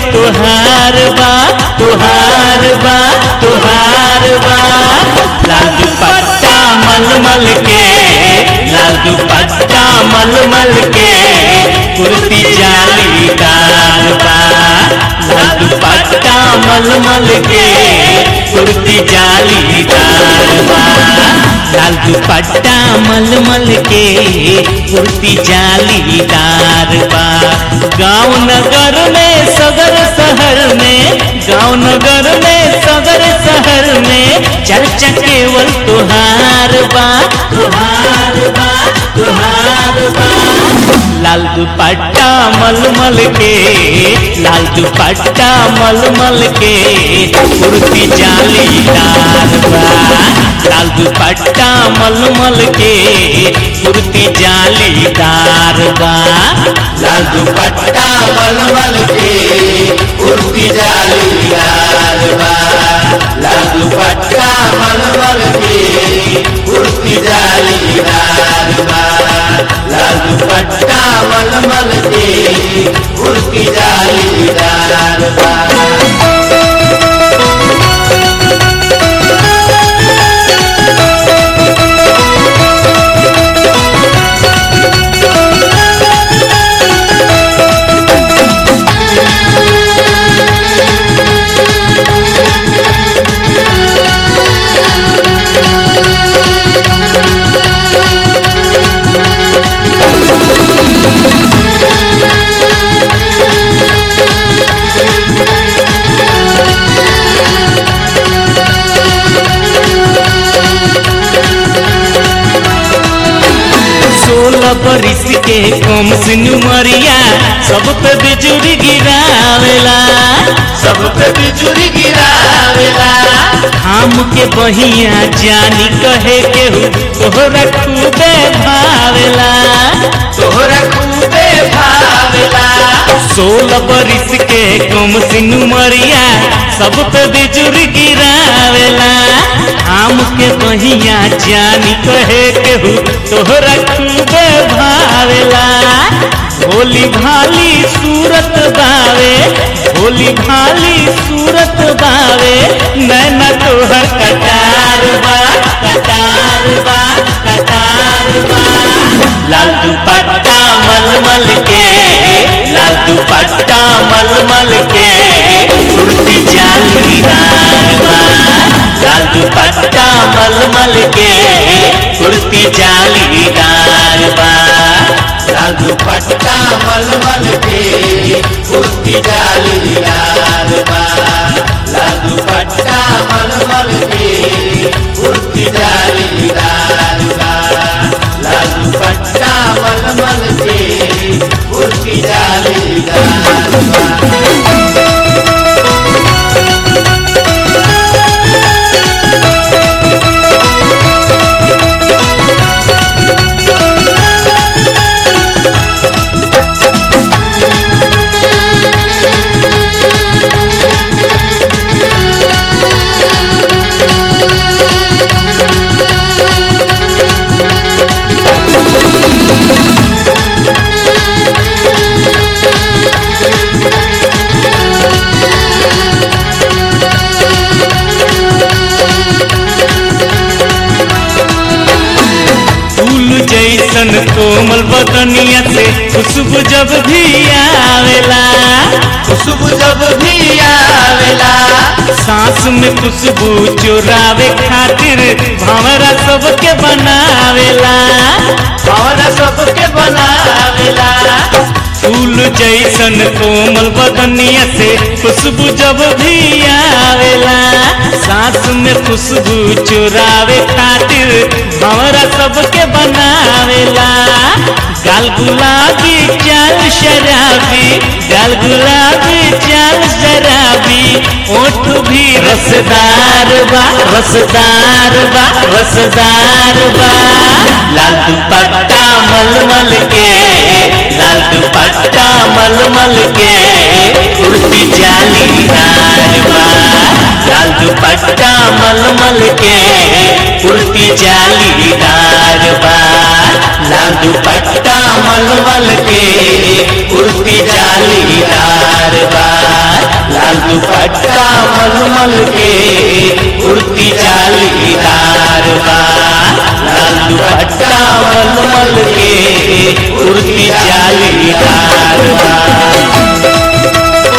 तुहार बा तुहार बा तुहार बा लाल दुपट्टा मलमल के लाल दुपट्टा मलमल के कुर्ती जालीदार बा लाल दुपट्टा मलमल के कुर्ती जालीदार बा लाल दुपट्टा मलमल के कुर्ती जालीदार बा गांव नगर में सगर शहर में गांव नगर में सगर शहर में चर्चा केवल तुहार बा तुहार बा तुहार बा लाल दुपट्टा मलमल के लाल दुपट्टा मलमल के कुर्ती जालीदार बा लाल दुपट्टा मलमल के कुर्ती जालीदार बा लाल दुपट्टा मलमल के कुर्ती जालीदार बा लाल दुपट्टा मलमल के कुर्ती जालीदार बा लाल दुपट्टा मलमल के कुर्ती जालीदार बा सोलह बरिस के कम सिन मरिया सब पे बिजुरी गिरावेला सब पे बिजुरी गिरावेला हम के बहिया जानी कहे केहू तोहरा खूबे भावेला तोहरा खूबे भावेला सोलह बरिस के कम सिन मरिया सब पे बिजुरी गिरावेला हम के बहिया जानी कहे केहू तोहरा खूबे भावेला भोली भाली सूरत बावे भोली भाली सूरत बावे नैना तोहर कटार बा कटार बा कटार बा लाल दुपट्टा मलमल के लाल दुपट्टा मलमल के कुर्ती जालीदार बा लाल दुपट्टा मलमल के कुर्ती जालीदार बा लाल दुपट्टा मलमल के कुर्ती जालीदार बा लाल दुपट्टा मलमल के कुर्ती जालीदार बा लाल दुपट्टा मलमल के कुर्ती जालीदार बा फूल जैसन कोमल बदनिया से खुशबू जब भी आवेला खुशबू जब भी आवेला सांस में खुशबू चुरावे खातिर भंवरा सबके बनावेला और सबके बनावेला फूल जैसन कोमल बदनिया से खुशबू जब भी आवेला सांस में खुशबू चुरावे खातिर भंवरा सबके बनावेला गाल गुलाबी चाल शराबी गाल गुलाबी चाल शराबी ओठ भी रसदार बा रसदार बा रसदार बा लाल दुपट्टा मलमल के लाल दुपट्टा मलमल के कुर्ती जालीदार बा लाल दुपट्टा मलमल के कुर्ती जालीदार बा लाल दुपट्टा मलमल के कुर्ती जालीदार बा लाल दुपट्टा मलमल के कुर्ती जालीदार बा लाल दुपट्टा मलमल के कुर्ती जालीदार बा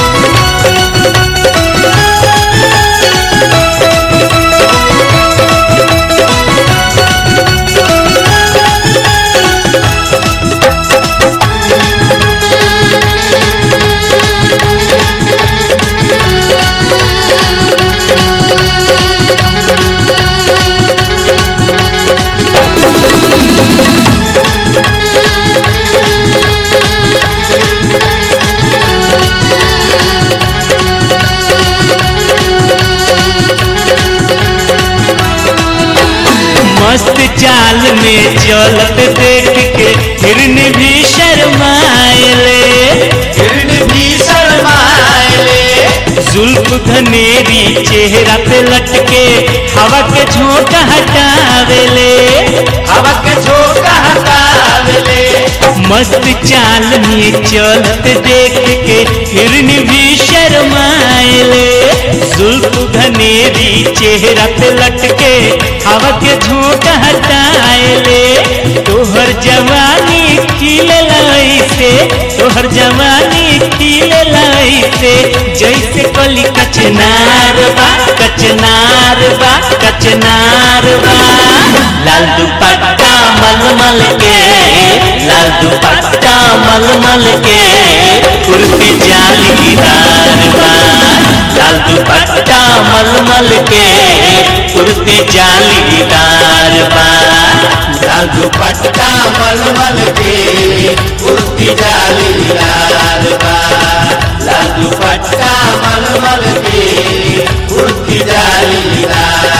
मस्त चाल में चलत देख के हिरन भी शर्माएले हिरन भी शर्माएले जुल्फ घनेरी चेहरा पे लटके हवा के झोंका हटावेले हवा के झोंका हटावेले मस्त चाल में चलत देख के हिरन भी शर्माएले जुल्फ घनेरी चेहरा पे लटके हवा के झोंका हटाएले तोहर जवानी खिले से तोहर जवानी खिले से जैसे कली कचनार बा कचनार बा कचनार बा लाल दुपट्टा मलमल के लाल दुपट्टा मलमल के कुर्ती जालीदार बा लाल दुपट्टा मलमल के कुर्ती जालीदार बा लाल दुपट्टा मलमल के कुर्ती जालीदार बा लाल दुपट्टा मलमल के कुर्ती जालीदार